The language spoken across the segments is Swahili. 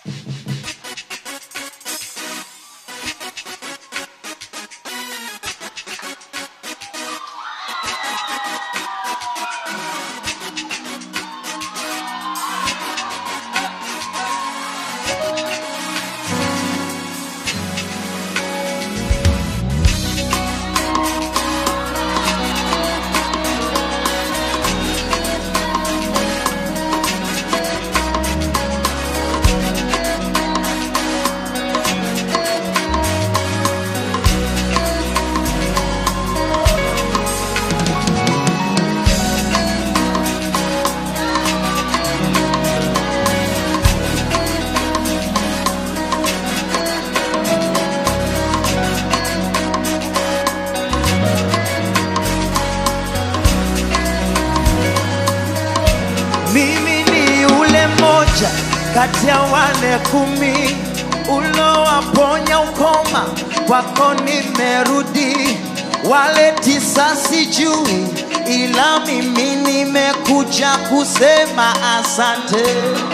Mimi ni yule mmoja kati ya wale kumi ulowaponya ukoma, kwako nimerudi. Wale tisa sijui, ila mimi nimekuja kusema asante.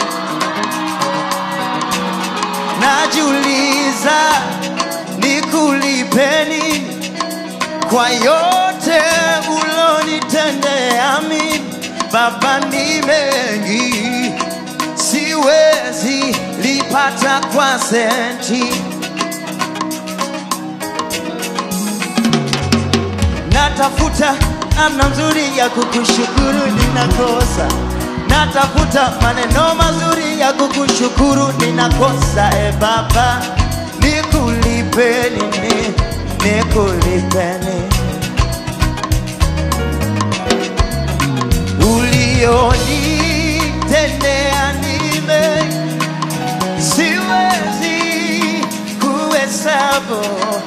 Najiuliza nikulipe nini kwa yote ulonitendea mimi. Baba, ni mengi, siwezi lipata kwa senti. Natafuta namna nzuri ya kukushukuru, ninakosa. Natafuta maneno mazuri ya kukushukuru, ninakosa. E Baba, nikulipe nini? Nikulipe nini? ulionitendea nime siwezi kuhesabu,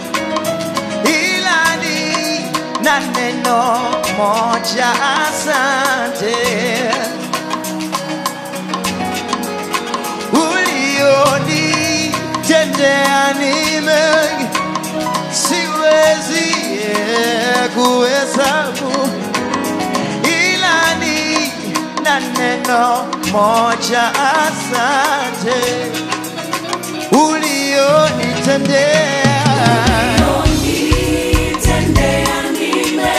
ila ni na neno moja, asante. Ulionitendea nime siwezi eh, kuhesabu ila ni na neno moja, asante ulionitendea. Unitendea nime,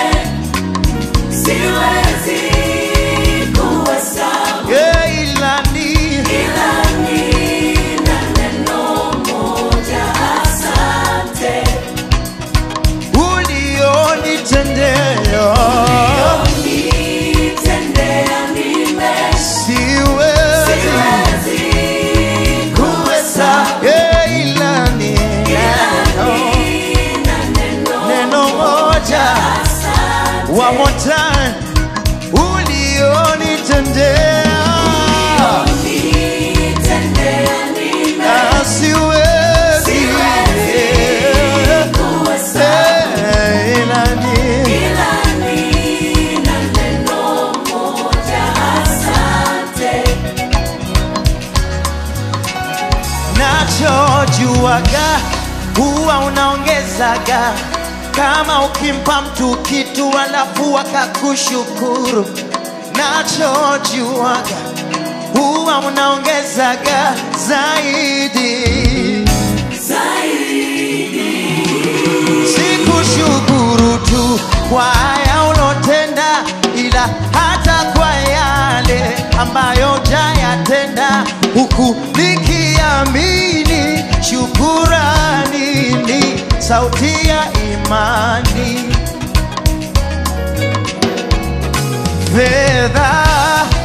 siwezi kuhesabu, Yeah, ila ni ila nina neno moja, asante. ulionitendea. Unitendea nime, Siwezi siwezi kuhesabu. Yeah, ila ni neno, nina neno neno moja. asante. One more time, ulionitendea. Unitendea nime, Ah, siwezi siwezi kuhesabu. Eh, ila ni Ila nina neno moja, asante. nachojuaga huwa unaongezaga kama ukimpa mtu kitu alafu akakushukuru. Nachojuaga huwa unaongezaga zaidi. Sikushukuru tu kwa haya ulotenda, ila hata kwa yale ambayo jayatenda, huku nikiamini shukurani ni sauti ya imani. Fedha